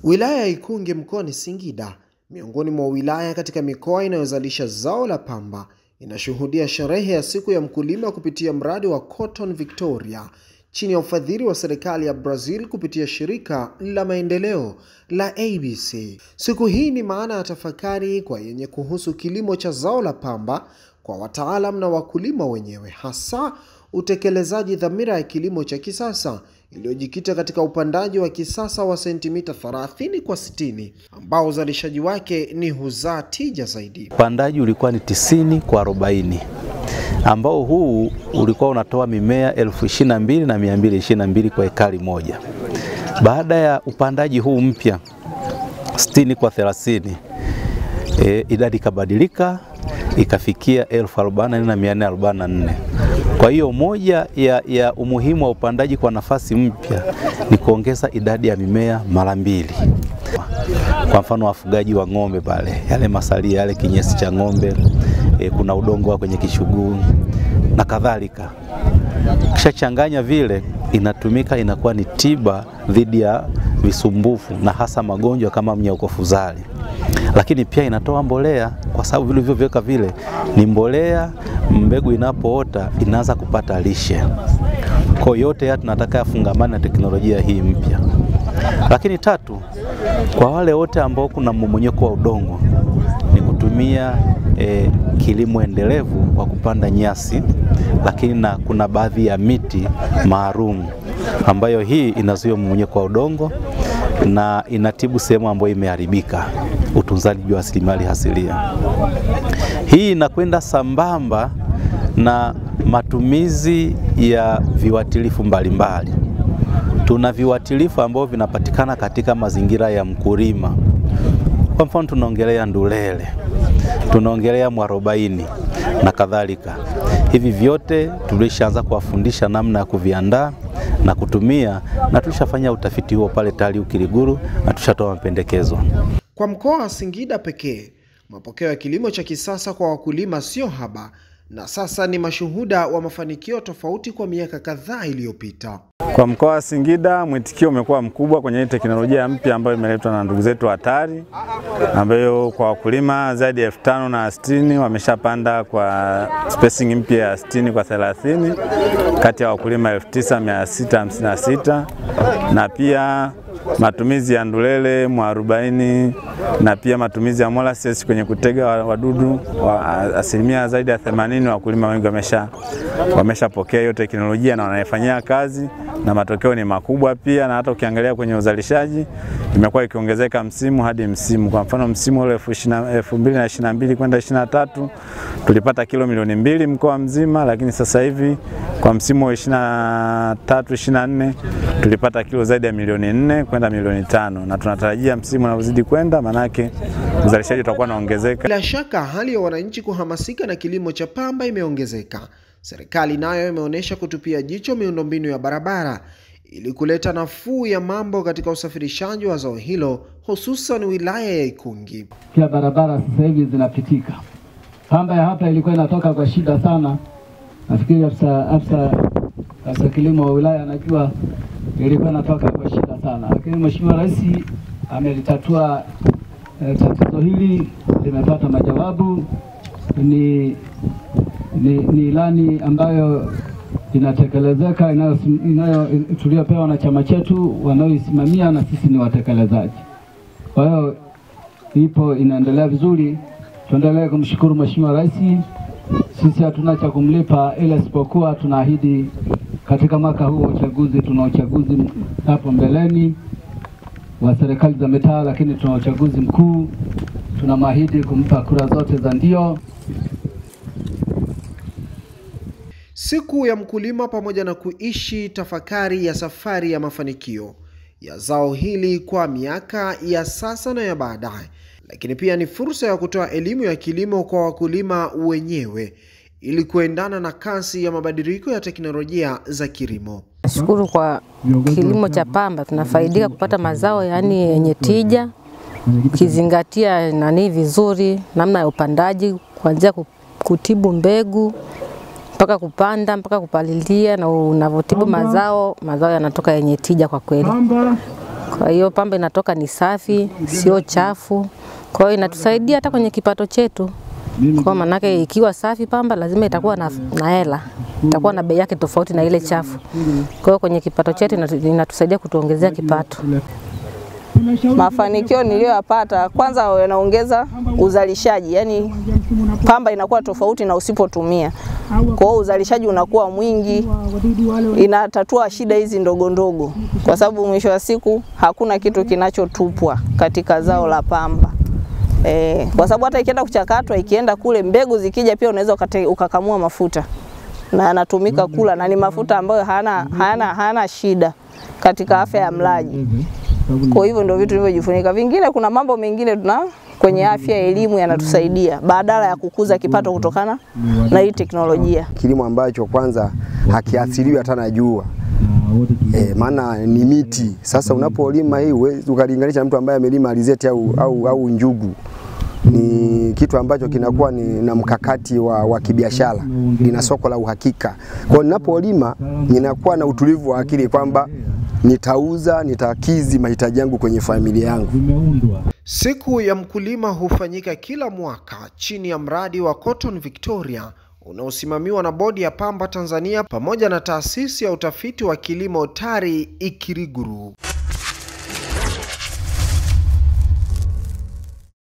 Wilaya ya Ikungi mkoani Singida, miongoni mwa wilaya katika mikoa inayozalisha zao la pamba, inashuhudia sherehe ya siku ya mkulima kupitia mradi wa Cotton Victoria chini ya ufadhili wa serikali ya Brazil kupitia shirika la maendeleo la ABC. Siku hii ni maana ya tafakari kwa yenye kuhusu kilimo cha zao la pamba kwa wataalam na wakulima wenyewe, hasa utekelezaji dhamira ya kilimo cha kisasa iliyojikita katika upandaji wa kisasa wa sentimita 30 kwa 60 ambao uzalishaji wake ni huzaa tija zaidi. Upandaji ulikuwa ni tisini kwa arobaini ambao huu ulikuwa unatoa mimea elfu ishirini na mbili na mia mbili ishirini na mbili kwa ekari moja. Baada ya upandaji huu mpya sitini kwa thelathini e, idadi ikabadilika ikafikia elfu arobaini na nne na mia nne arobaini na nne. Kwa hiyo moja ya, ya umuhimu wa upandaji kwa nafasi mpya ni kuongeza idadi ya mimea mara mbili. Kwa mfano wafugaji wa ng'ombe pale, yale masalia yale kinyesi cha ng'ombe e, kuna udongo wa kwenye kishuguu na kadhalika, kisha changanya vile, inatumika inakuwa ni tiba dhidi ya visumbufu na hasa magonjwa kama mnyauko fuzari, lakini pia inatoa mbolea kwa sababu vilivyoweka vile ni mbolea. Mbegu inapoota inaanza kupata lishe. Kwa yote ya tunataka yafungamane na teknolojia hii mpya. Lakini tatu, kwa wale wote ambao kuna mmomonyoko wa udongo ni kutumia e, kilimo endelevu kwa kupanda nyasi, lakini na kuna baadhi ya miti maalum ambayo hii inazuia mmomonyoko wa udongo na inatibu sehemu ambayo imeharibika, utunzaji wa rasilimali asilia. Hii inakwenda sambamba na matumizi ya viuatilifu mbalimbali. Tuna viuatilifu ambavyo vinapatikana katika mazingira ya mkulima. Kwa mfano, tunaongelea ndulele, tunaongelea mwarobaini na kadhalika. Hivi vyote tulishaanza kuwafundisha namna ya kuviandaa na kutumia, na tulishafanya utafiti huo pale TARI Kiluguru na tushatoa mapendekezo. Kwa mkoa wa Singida pekee, mapokeo ya kilimo cha kisasa kwa wakulima sio haba na sasa ni mashuhuda wa mafanikio tofauti kwa miaka kadhaa iliyopita. Kwa mkoa wa Singida mwitikio umekuwa mkubwa kwenye hii teknolojia mpya ambayo imeletwa na ndugu zetu wa TARI, ambayo kwa wakulima zaidi ya elfu tano na sitini wameshapanda kwa spacing mpya ya 60 kwa 30 kati ya wakulima elfu tisa mia sita hamsini na sita na pia matumizi ya ndulele mwarobaini na pia matumizi ya molasses kwenye kutega wadudu wa asilimia zaidi ya 80 wakulima wengi wamesha wameshapokea hiyo teknolojia na wanaifanyia kazi na matokeo ni makubwa pia, na hata ukiangalia kwenye uzalishaji imekuwa ikiongezeka msimu hadi msimu. Kwa mfano msimu ule 2022 kwenda 23 tulipata kilo milioni mbili mkoa mzima, lakini sasa hivi kwa msimu wa 23 24 tulipata kilo zaidi ya milioni nne kwenda milioni tano na tunatarajia msimu unaozidi kwenda, manake uzalishaji utakuwa unaongezeka. Bila shaka hali ya wananchi kuhamasika na kilimo cha pamba imeongezeka. Serikali nayo imeonyesha kutupia jicho miundombinu ya barabara ili kuleta nafuu ya mambo katika usafirishaji wa zao hilo hususan wilaya ya Ikungi. Pia barabara sasa hivi zinapitika. Pamba ya hapa ilikuwa inatoka kwa shida sana. Nafikiri afisa afisa afisa kilimo wa wilaya anajua ilikuwa inatoka kwa shida sana, lakini Mheshimiwa Rais amelitatua eh, tatizo hili limepata majawabu. Ni ni, ni ilani ambayo inatekelezeka inayo, inayo tuliyopewa na chama chetu wanaoisimamia na sisi ni watekelezaji. Kwa hiyo ipo inaendelea vizuri, tuendelee kumshukuru Mheshimiwa Rais. Sisi hatuna cha kumlipa, ila isipokuwa tunaahidi katika mwaka huu wa uchaguzi, tuna uchaguzi hapo mbeleni wa serikali za mitaa, lakini tuna uchaguzi mkuu, tunamwahidi kumpa kura zote za ndio. Siku ya mkulima pamoja na kuishi tafakari ya safari ya mafanikio ya zao hili kwa miaka ya sasa na ya baadaye, lakini pia ni fursa ya kutoa elimu ya kilimo kwa wakulima wenyewe ili kuendana na kasi ya mabadiliko ya teknolojia za kilimo. Nashukuru kwa kilimo cha pamba, tunafaidika kupata mazao yaani yenye tija, ukizingatia nani vizuri, namna ya upandaji, kuanzia kutibu mbegu mpaka kupanda mpaka kupalilia, na unavyotibu mazao, mazao yanatoka yenye tija kwa kweli. Kwa hiyo pamba inatoka ni safi, sio chafu. Kwa hiyo inatusaidia hata kwenye kipato chetu. Kwa manake ikiwa safi pamba lazima itakuwa na, na hela, itakuwa na bei yake tofauti na ile chafu. Kwa hiyo kwenye kipato chetu inatu- inatusaidia kutuongezea kipato. Mafanikio niliyoyapata, kwanza yanaongeza uzalishaji, yani pamba inakuwa tofauti na usipotumia. Kwa hiyo uzalishaji unakuwa mwingi, inatatua shida hizi ndogo ndogo, kwa sababu mwisho wa siku hakuna kitu kinachotupwa katika zao la pamba. E, kwa sababu hata ikienda kuchakatwa, ikienda kule, mbegu zikija pia unaweza ukate- ukakamua mafuta na yanatumika kula na ni mafuta ambayo hayana, hayana, hayana shida katika afya ya mlaji. Kwa hivyo ndio vitu vilivyojifunika. Vingine kuna mambo mengine tuna kwenye afya, elimu yanatusaidia badala ya kukuza kipato kutokana na hii teknolojia. kilimo ambacho kwanza hakiathiriwi hata na jua e, maana ni miti. Sasa unapolima hii huwezi ukalinganisha na mtu ambaye amelima alizeti au, au, au njugu ni kitu ambacho kinakuwa ni na mkakati wa, wa kibiashara, lina soko la uhakika. Kwa hiyo ninapolima ninakuwa na utulivu wa akili kwamba nitauza, nitakizi mahitaji yangu kwenye familia yangu. Siku ya mkulima hufanyika kila mwaka chini ya mradi wa Cotton Victoria unaosimamiwa na Bodi ya Pamba Tanzania pamoja na taasisi ya utafiti wa kilimo TARI Ikiriguru.